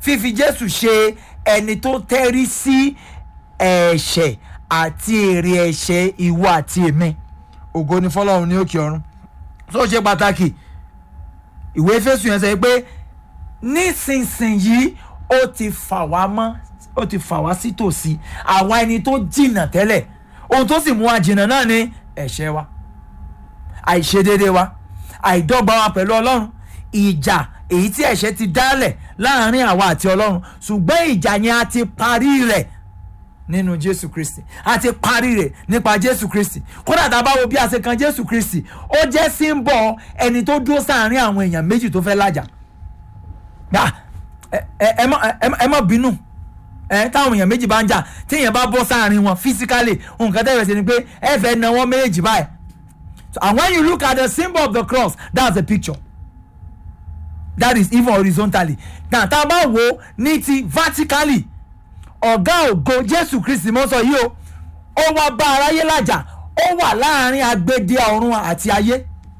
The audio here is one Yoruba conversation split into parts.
fífi jésù ṣe ẹni tó tẹ́rí sí ẹ̀ṣẹ̀ àti èrè ẹ̀ṣẹ̀ ìwọ àti èmi ògo ni fọlọ́run ní òkè ọ̀run tó ṣe pàtàkì ìwé fésù yẹn sọ pé nísinsìnyí ó ti fà wá mọ́ ó ti fà wá sí tòsí àwa ẹni tó jìnnà tẹ́lẹ̀ ohun tó sì mú wa jìnnà náà ni ẹ̀ṣẹ̀ wa àìṣedéédé wa àìdọ́gba wa pẹ̀lú ọlọ́run ìjà èyí tí ẹ̀ṣẹ̀ ti dálẹ̀ láàrin àwa àti ọlọ́run ṣùgbọ́n ìjà yẹn a ti parí rẹ̀ nínú jésù kristi a ti parí rẹ̀ nípa jésù kristi kódà tá a bá wo bí a ṣe kan jésù kristi ó jẹ́ símbọ̀ ẹni tó dúró sáàrin àwọn èèyàn méjì tó fẹ́ lájà gbà ẹ ẹ ẹ má bínú ẹ táwọn èèyàn méjì bá ń jà tí èèyàn bá bọ́ sáàrin wọn physically nǹkan tẹ́lẹ̀ sí ni pé ẹ fẹ́ na wọ́n méjì báyìí So, and when you look at the symbol of the cross, that's the picture. That is even horizontally. Now, tá a bá wo ní ti vertically, ọ̀gá ògo Jésù Kristi mọ́ sọ yìí o, ó wá bá aráyé lájà, ó wà láàrin agbede ọ̀run àti ayé.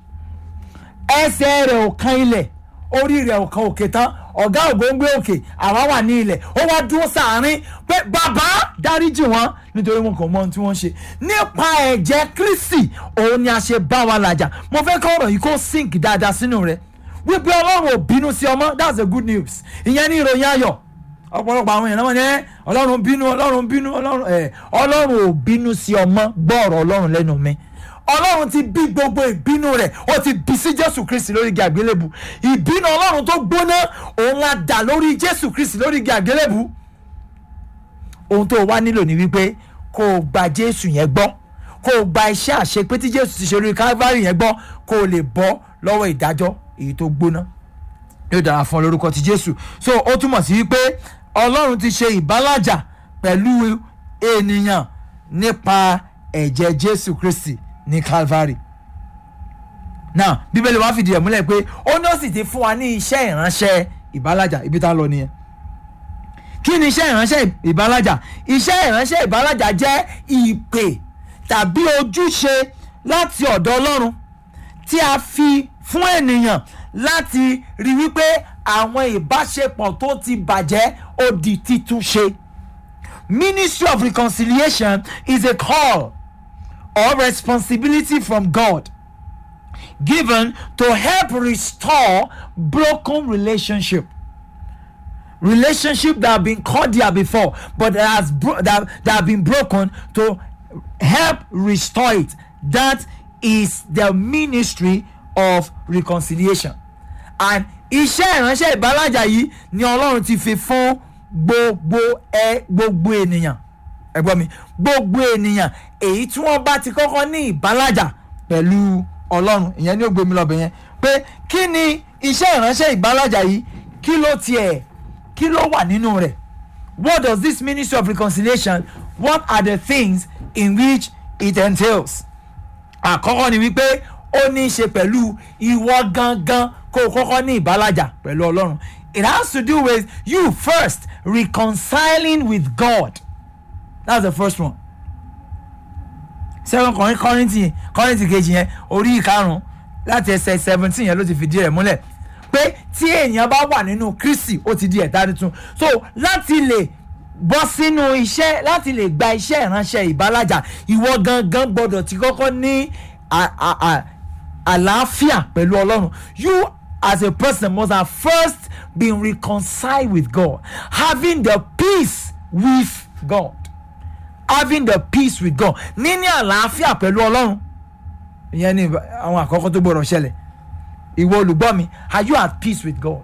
Ẹsẹ̀ rẹ̀ ò kan ilẹ̀, orí rẹ̀ ò kan òkè tán, ọ̀gá ògo ń gbé òkè, àwa wà ní ilẹ̀, ó wá dúró sàárín pé bàbá dáríjì wọn nítorí wọn kò mọ ohun tí wọ́n ń ṣe nípa ẹ̀jẹ̀ kristi òun ni a ṣe bá wa làjà mo fẹ́ kọ́ ọ̀rọ̀ yìí kó sink dáadáa sínú rẹ̀ wípé ọlọ́run ò bínú sí ọmọ that's the good news ìyẹn ní ìròyìn ayọ̀ ọ̀pọ̀lọpọ̀ àwọn èèyàn náà wọ́n ní ẹ́ ọlọ́run bínú ọlọ́run bínú ọlọ́run ẹ̀ ọlọ́run ò bínú sí ọmọ gbọ́ ọ̀rọ̀ ọlọ́run lẹ́nu mi ọlọ́run ti bí gbogbo ìbínú rẹ̀ ó ti bí sí jésù kristi lórí igi àgbélébù ìbínú ọlọ́run tó gbóná òun la dà lórí jésù kristi lórí igi àgbélébù ohun tó wá nílò ni wípé kó o gba jésù yẹn gbọ́ kó o gba iṣẹ́ àṣepé tí jésù ti ṣe lórí calvary yẹn gbọ́ kó o lè bọ́ lọ́wọ́ ìdájọ́ èyí tó gbóná yóò dára fún ọ lórúkọ ti jésù so ó túmọ̀ sí wípé ọlọ́run ti ṣe ìbálàjà pẹ̀lú ènìyàn nípa ẹ̀jẹ̀ jésù kristi ní calvary now bíbélì wa fìdí ẹ̀ múlẹ̀ pé ó ní ó sì ti fún wa ní iṣẹ́ ìránṣẹ́ ìbálàjà ibi tá a lọ nìyẹn kí ni iṣẹ́ ìránṣẹ́ ìbálàjà iṣẹ́ ìránṣẹ́ ìbálàjà jẹ́ ìpè tàbí ojúṣe láti ọ̀dọ̀ ọlọ́run tí a fi fún ènìyàn láti rí wípé àwọn ìbáṣepọ̀ tó ti bàjẹ́ ó di títúnṣe. Ministry of reconciliation is a call or responsibility from God given to help restore broken relationship relationship that have been cordial before but that has bro- that, that have been broken to help restore it that is the ministry of reconciliation and iṣẹ́ ìránṣẹ́ ìbálàjà yìí ni ọlọ́run ti fi fún gbogbo ẹ gbogbo ènìyàn ẹ gbọ́ mi gbogbo ènìyàn èyí tí wọ́n bá ti kọ́kọ́ ní ìbálàjà pẹ̀lú ọlọ́run ìyẹn ní ó gbé mi lọ́bẹ̀ yẹn pé kí ni iṣẹ́ ìránṣẹ́ ìbálàjà yìí kí ló tiẹ̀ kí ló wà nínú rẹ̀ what does this ministry of reconciliation what are the things in which it entails àkọ́kọ́ ni wípé ó ní í ṣe pẹ̀lú ìwọ gangan kó o kọ́kọ́ ní ìbálàjà pẹ̀lú ọlọ́run it has to do with you first reconciling with God that's the first one second kọrin kọrìntì kọrìntì kejì yẹn orí ìkarùn láti ẹsẹ̀ seventeen yẹn ló ti fìdí rẹ̀ múlẹ̀ pé tí èèyàn bá wà nínú kristi ó ti di ẹ̀dá tuntun so láti lè bọ́ sínú iṣẹ́ láti lè gba iṣẹ́ ìránṣẹ́ ìbálàjà ìwọ gangan gbọ́dọ̀ ti kọ́kọ́ ní àlàáfíà pẹ̀lú ọlọ́run you as a person must have first been reconciled with God having the peace with God having the peace with God níní àlàáfíà pẹ̀lú ọlọ́run ìyẹn ni àwọn àkọ́kọ́ tó gbọ́dọ̀ ṣẹlẹ̀ ìwọ olùgbọ́ mi are you at peace with God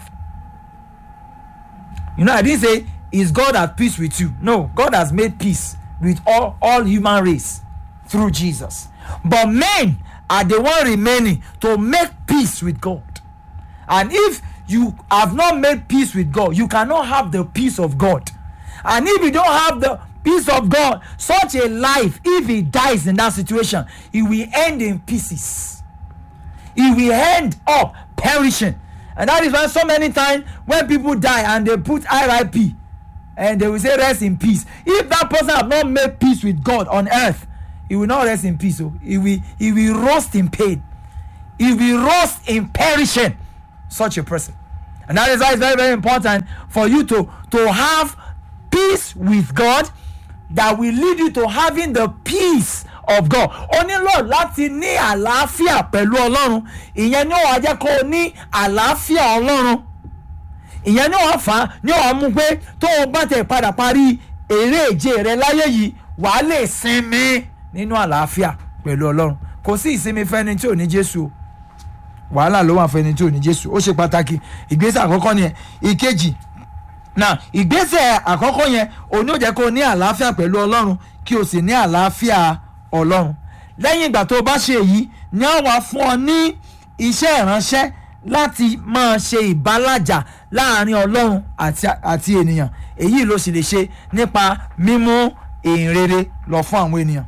you know I didn't say is God at peace with you no God has made peace with all all human race through Jesus but men are the one remaining to make peace with God and if you have not made peace with God you cannot have the peace of God and if you don't have the peace of God such a life if he dies in that situation it will end in pieces it will end up perishing and that is why so many times when people die and they put RIP and they will say rest in peace if that person have not made peace with God on earth he will not rest in peace so he will he will rust in pain he will rust in perishing such a person and that is why it's very very important for you to to have peace with God that will lead you to having the peace of God o nílò láti ní àlàáfíà pẹ̀lú ọlọ́run ìyẹn ní wàá jẹ́ kó o ní àlàáfíà ọlọ́run ìyẹn ní wàá fà á ní wàá mú pé tó o bá tẹ̀ padà parí eré ìje rẹ láyé yìí wàá lè sinmi nínú àlàáfíà pẹ̀lú ọlọ́run kò sí ìsinmi fẹ́ni tí ò ní jésù o wàhálà ló wà fẹ́ni tí ò ní jésù ó ṣe pàtàkì ìgbésẹ̀ àkọ́kọ́ nìyẹn ìkejì náà ìgbésẹ̀ àkọ́kọ́ yẹn òní ò jẹ́ kó o ní àlàáfíà pẹ̀lú ọlọ́run kí o sì ní àlàáfíà ọlọ́run lẹ́yìn ìgbà tó o bá ṣe èyí ni a wà fún ọ ní iṣẹ́ ìránṣẹ́ láti máa ṣe ìbálàjà láàrin ọlọ́run àti àti ènìyàn èyí ló sì lè ṣe nípa mímú ìhìnrere lọ fún àwọn ènìyàn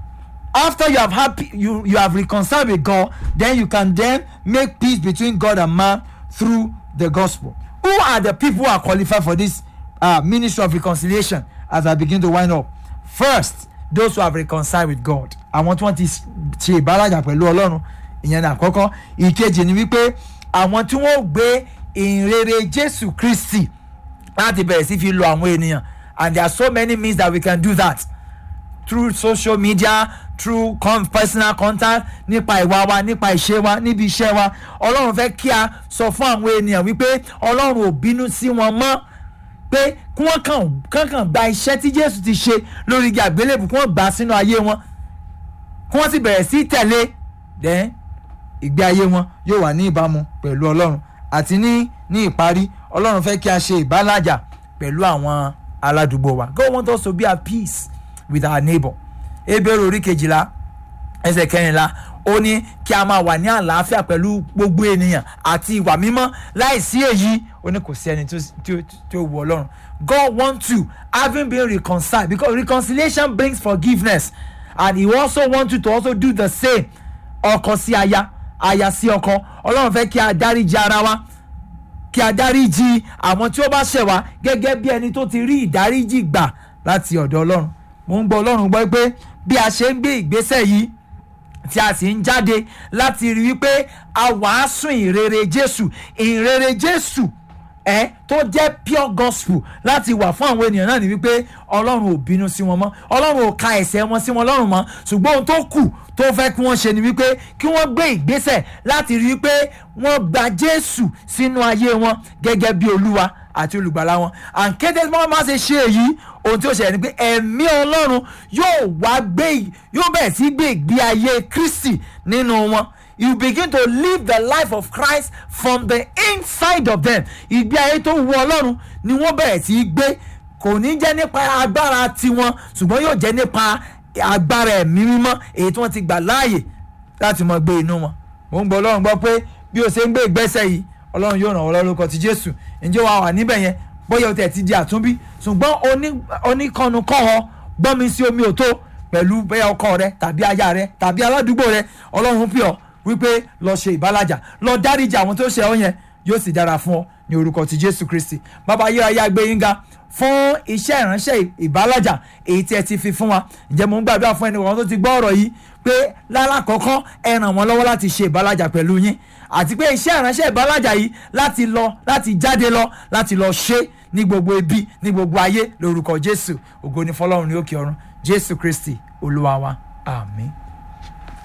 after you have had pe- you you have reconciled with God then you can then make peace between God and man through the gospel who are the people who are qualified for this uh, ministry of reconciliation as I begin to wind up first those who have reconciled with God àwọn tí wọ́n ti s- ṣe ìbálàjà pẹ̀lú Ọlọ́run ìyẹn ní àkọ́kọ́ ìkejì ni wípé àwọn tí wọ́n gbé ìrere Jésù Kristi láti bẹ̀rẹ̀ sí fi lo àwọn ènìyàn and there are so many means that we can do that through social media through con personal contact nípa ìwà wa nípa ìṣe wa níbi iṣẹ́ wa ọlọ́run fẹ́ kí a sọ fún àwọn ènìyàn wípé ọlọ́run ò bínú sí wọn mọ́ pé kí wọ́n kàn kàn kàn gba iṣẹ́ tí jésù ti ṣe lórí igi àgbélébù kí wọ́n gbà á sínú ayé wọn kí wọ́n sì bẹ̀rẹ̀ sí tẹ̀lé then ìgbé ayé wọn yóò wà ní ìbámu pẹ̀lú ọlọ́run àti ní ní ìparí ọlọ́run fẹ́ kí a ṣe ìbálàjà pẹ̀lú àwọn aládùúgbò wa God want us to be at peace with our neighbor ebèrè orí kejìlá ẹsẹ̀ kẹrìnlá ó ní kí a máa wà ní àlàáfíà pẹ̀lú gbogbo ènìyàn àti ìwà mímọ́ láìsí èyí ó ní kò sí ẹni tó- tó tó wù ọlọ́run God want you having been reconciled because reconciliation brings forgiveness and he also want you to also do the same ọkọ sí aya aya sí ọkọ ọlọ́run fẹ́ kí a dáríji ara wa kí a dáríji àwọn tí ó bá ṣẹ̀ wá gẹ́gẹ́ bí ẹni tó ti rí ìdáríjì gbà láti ọ̀dọ̀ ọlọ́run mo ń gbọ́ ọlọ́run gbọ́ pé bí a ṣe ń gbé ìgbésẹ̀ yìí tí a sì ń jáde láti rí wípé a wàásù ìrere jésù ìrere jésù ẹ tó jẹ́ pure gospel láti wà fún àwọn ènìyàn náà ni wípé ọlọ́run ò bínú sí wọn mọ́ ọlọ́run ò ka ẹ̀ṣẹ̀ wọn sí wọn lọ́rùn mọ́ ṣùgbọ́n ohun tó kù tó fẹ́ kí wọ́n ṣe ni wípé kí wọ́n gbé ìgbésẹ̀ láti rí wípé wọ́n gba jésù sínú ayé wọn gẹ́gẹ́ bí olúwa àti olùgbàlà wọn àǹkété tí wọ́n máa ṣe ṣe èyí ohun tí ó ṣẹlẹ̀ ni pé ẹ̀mí ọlọ́run yóò wá gbé yóò bẹ̀rẹ̀ sí gbé ìgbé ayé kristi nínú wọn you begin to live the life of Christ from the inside of them ìgbé ayé tó wu ọlọ́run ni wọ́n bẹ̀rẹ̀ sí í gbé kò ní jẹ́ nípa agbára tiwọn ṣùgbọ́n yóò jẹ́ nípa agbára ẹ̀mí mímọ́ èyí tí wọ́n ti gbà láàyè láti mọ gbé inú wọn mo ń gbọ́ ọlọ́run gbọ́ pé bí o ṣe ń gbé ìgbésẹ̀ yìí ọlọ́run yóò ràn wọ́n lọ́wọ́ lórúkọ ti jésù ǹjẹ́ wàá wà níbẹ̀ yẹn bóyá o tẹ̀ ti di àtúnbí ṣùgbọ́n oní- oníkànnùkọ́họ gbọ́mi sí omi òtó pẹ̀lú bóyá ọkọ rẹ tàbí aya rẹ tàbí aládùúgbò rẹ ọlọ́run pè ọ́ wípé lọ ṣe ìbálàjà lọ dáríjà àwọn tó ṣe ọ́ yẹn yóò sì dára fún ọ ní orúkọ ti jésù kristi bàbá ayérayé agbé yín ga fún iṣẹ́ ìránṣẹ́ ìbálàjà èyí tí ẹ ti fi fún wa ǹjẹ́ mo ń gbàdúrà fún ẹnìkan tó ti gbọ́ ọ̀rọ̀ yìí pé lálákọ̀ọ́kọ́ ẹ ràn wọ́n lọ́wọ́ láti ṣe ìbálàjà pẹ̀lú yín àti pé iṣẹ́ ìránṣẹ́ ìbálàjà yìí láti lọ láti jáde lọ láti lọ ṣe ní gbogbo ibi ní gbogbo ayé lórúkọ jésù ògo ni fọlọ́run ní òkè ọ̀run jésù kristi olúwa wa àmín.